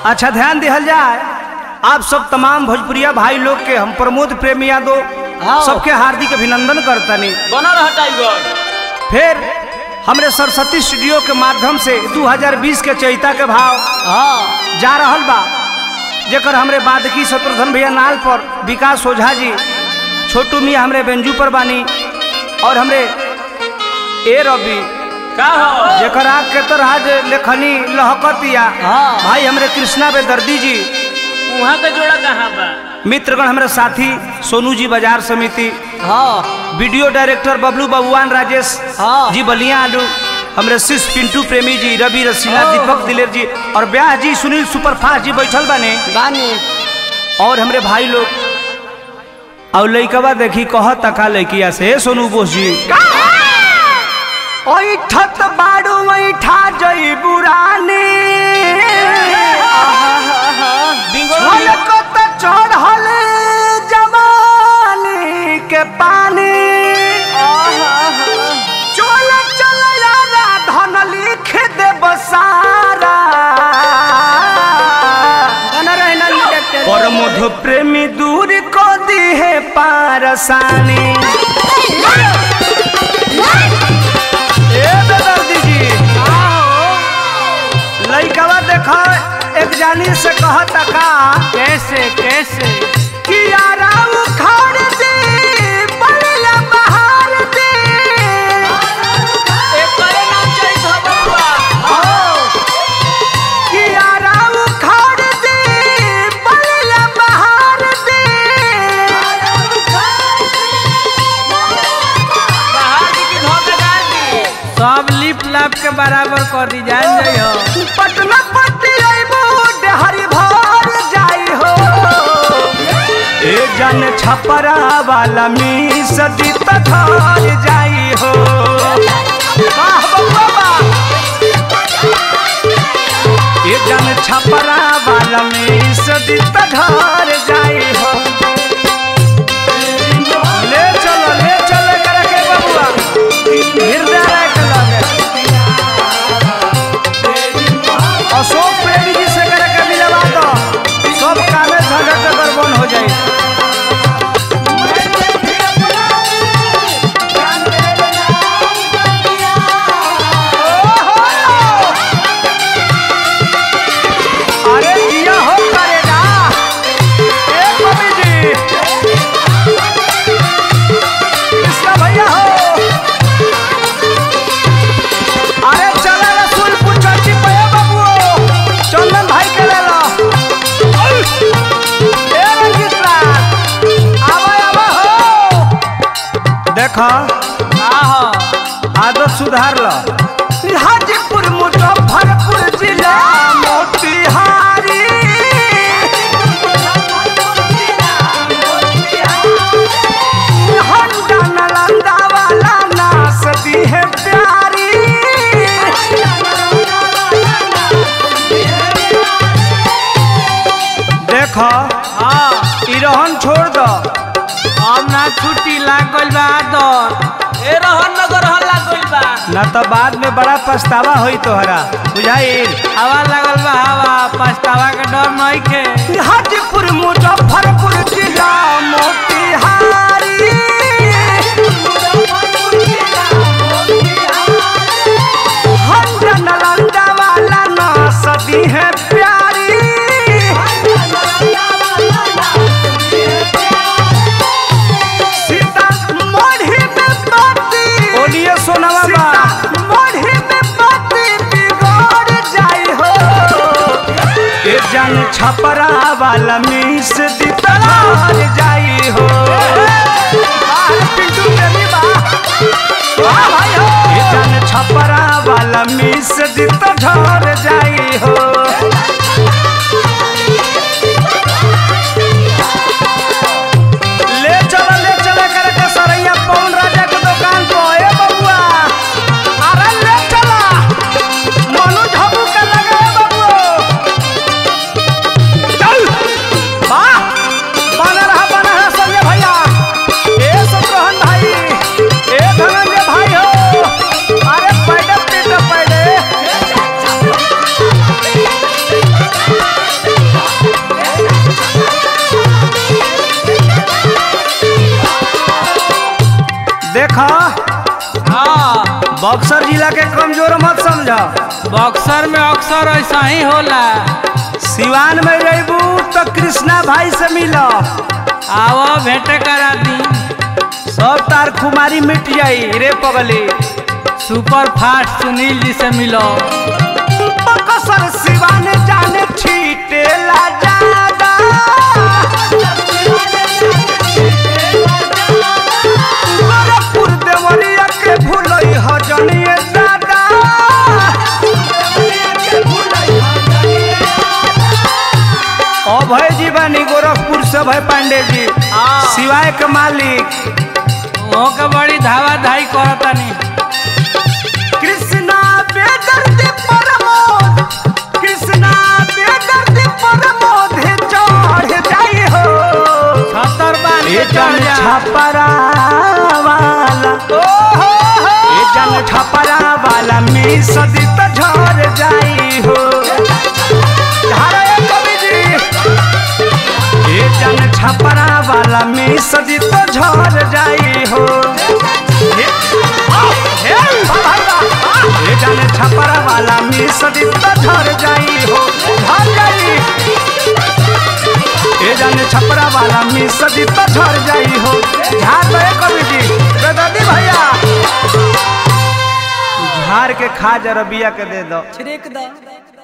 अच्छा ध्यान दिहल जाए आप सब तमाम भोजपुरिया भाई लोग के हम प्रमोद प्रेम यादव हाँ। सबके हार्दिक अभिनंदन करतनी बना रहा टाइगर फिर हमरे सरस्वती स्टूडियो के माध्यम से 2020 के चैता के भाव हाँ जा रहल बा जेकर हमरे बादकी शत्रुघ्न भैया नाल पर विकास ओझा जी छोटू मियाँ हमरे बेंजू पर बानी और हमरे ए रवि का हो जेकर आग के तरह जे लेखनी लहकतिया हाँ। भाई हमरे कृष्णा बेदर्दी जी वहाँ का जोड़ा कहाँ बा मित्रगण हमरे साथी सोनू जी बाजार समिति हाँ वीडियो डायरेक्टर बबलू बबुआन राजेश हाँ। जी बलिया आलू हमरे शिष्य पिंटू प्रेमी जी रवि रसीला हाँ। दीपक दिलेर जी और ब्याह जी सुनील सुपरफास्ट जी बैठल बने बानी और हमरे भाई लोग और लइकवा देखी कह तका लइकिया से "ए, सोनू बोस जी ओइठत बाड़ू ओइठा जई बुरानी झलकत चढ़ल जवानी के पानी चल चल यारा धन लिख दे बसारा पर मधु प्रेमी दूर को दी है पारसानी ए बेदर्दी जी लइकवा देखा एक जानी से कहता का कैसे कैसे कि यारा उखाड़ दे बलिया बहार दे एक करे नाम चाहिए था बबुआ कि यारा उखाड़ दे बलिया बहार दे बाहर की की धोखा डाल दी सब लिप लाप के बराबर कर दी जान जाइ हो पटना पट्टी अइबो हरी भर जाई हो ए जन छपरा वाला मी सदी तथार जाई हो वाह बउआ वाह। ए जन छपरा वाला मी सदी तथार जाई हो ले चलो ले चलो करे के बबुआ हृदय राय के लगे अशोक प्रेमी जी से करे के मिलवा दो सब कामे झगड़ के गड़बड़ हो जाए अरे जिया हो करेगा ए मम्मी जी कृष्णा भैया हो अरे चला रसूलपुर चौकी पे है बाबू चंदन भाई के ले लो ए रंजीत लाल आवा आवा हो देखा आहो आदत सुधार लो हाजीपुर मुजफ्फरपुर जिला मोतिहारी हंडा नालंदा वाला नास दी है प्यारी देखो हाँ ई रहन छोड़ दो अब ना छुट्टी लाग गइल बा आदर ए रहन नगर हल्ला गइल बा ना तो बाद में बड़ा पछतावा होई तोहरा बुझाइल हवा लागल बा हवा पछतावा के डर नहीं के हाजीपुर मुजफ्फरपुर जिला मोतिहारी हंडा नालंदा वाला नास दी है प्यारी सीता मोढ़ी में बाती बोलिए सोनवा बा मोढ़ी में बाती बिगड़ जाई हो ए जन छपरा वाला मीस दी तलार जाई हो बाहर पिंटू प्रेमी बा वाह भाई हो ए जन छपरा वाला मीस दी तलार जाई हो ले चलो ले चलो करे के सरैया पवन राजा के दुकान को ए बबुआ अरे ले चलो मनु झबू के लगे ए बबुआ चल वाह बना रहा बना रहा संजय भैया ए शत्रुघ्न भाई ए धनंजय भाई हो अरे पैडे पीटे पैडे देखा हाँ बक्सर जिला के कमजोर मत समझ बक्सर में अक्सर ऐसा ही होला सिवान में रहबू तो कृष्णा भाई से मिल आओ भेंटे करा दी सब तार खुमारी मिट जाई रे पगली सुपर फास्ट सुनील जी से मिलो बक्सर सिवान जाने छीटेला जादा गोरखपुर देवरिया के भूलई ह जनिए दादा अभय जी बानी गोरखपुर से भय पांडे जी हाँ। सिवाय के मालिक वो के बड़ी धावा धाई करतानी कृष्णा बेदर्दी प्रमोद कृष्णा बेदर्दी प्रमोद चढ़ जाई हो छतर बांध के ए चढ़ जन जा छपरा वाला ए जन छपरा वाला में सदी तो झड़ जाई हो झाड़ा ए कवि जी ए जन छपरा वाला में सदी तो झड़ जाई हो हे आ, हे भाई बा, ए जन छपरा वाला में सदी तो झड़ जाई हो झड़ जाई ए जाने छपरा वाला में सदी तो झड़ जाई हो झाड़ तो कवि जी बेदर्दी भैया झाड़ के खा जरा बिया के दे दो छिड़क दो